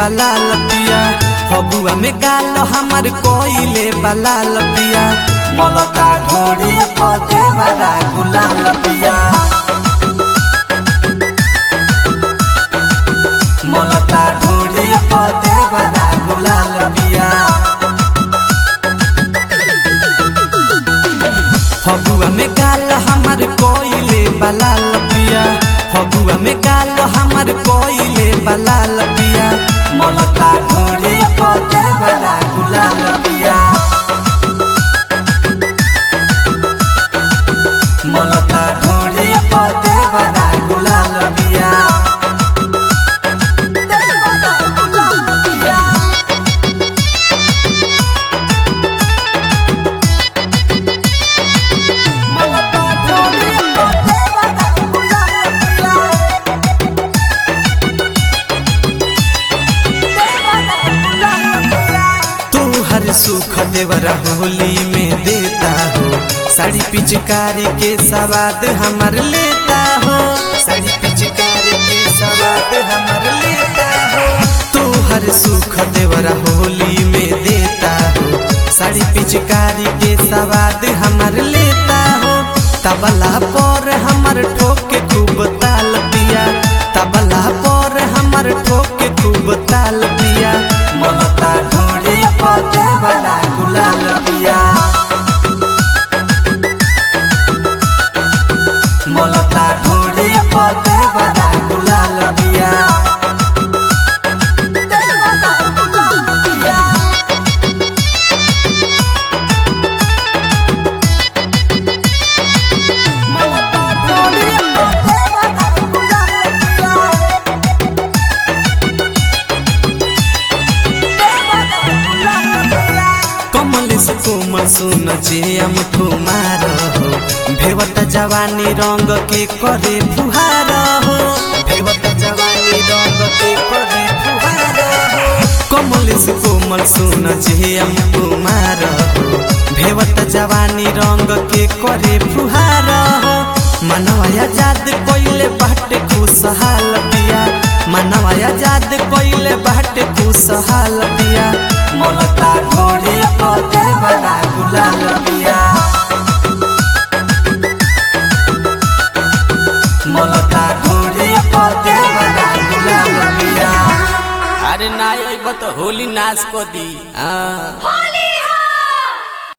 बलाल पिया फगुआ में गाल हमर कोइले बलाल पिया मलका ढोड़ी पदे वाला गुलाल पिया मलका ढोड़ी पदे वाला गुलाल पिया फगुआ में गाल हमर कोइले बलाल पिया फगुआ में गाल हमर कोइले बलाल पिया मलका ढोड़ी पदे वाला गुलाल पिया मलका ढोड़ी पदे वाला गुलाल पिया मलका ढोड़ी पदे वाला गुलाल पिया तू हर सुख देवरा होली में देता हो साड़ी पिचकारी के सवाद हमर लेता हो साड़ी पिचकारी के सवाद हमर लेता हो तू हर सुख देवरा होली में देता हो साड़ी पिचकारी के सवाद हमर लेता हो तबला पर हमर ठोके खूब ताल पिया तबला पर हमर ठोके खूब ताल पिया ममता ढोड़ी पदे वाला गुलाल पिया ममता ढोड़ी पदे वाला गुलाल पिया ममता ढोड़ी पदे वाला गुलाल पिया कमल से कोमल सुन जे हम कुमार हो भेवत जवानी रंग के करे फुहार हो भेवत जवानी रंग के करे फुहार हो कमल से कोमल सुन जे हम कुमार हो भेवत जवानी रंग के करे फुहार हो मनवा आजाद कोइले बाटे खुशहाल पिया मनवा आजाद कोइले बाटे खुशहाल पिया मलता ढोड़ी पदे वाला गुलाल पिया मलता ढोड़ी पदे वाला गुलाल पिया अरे ना अइब तो होली नाश को दी हाँ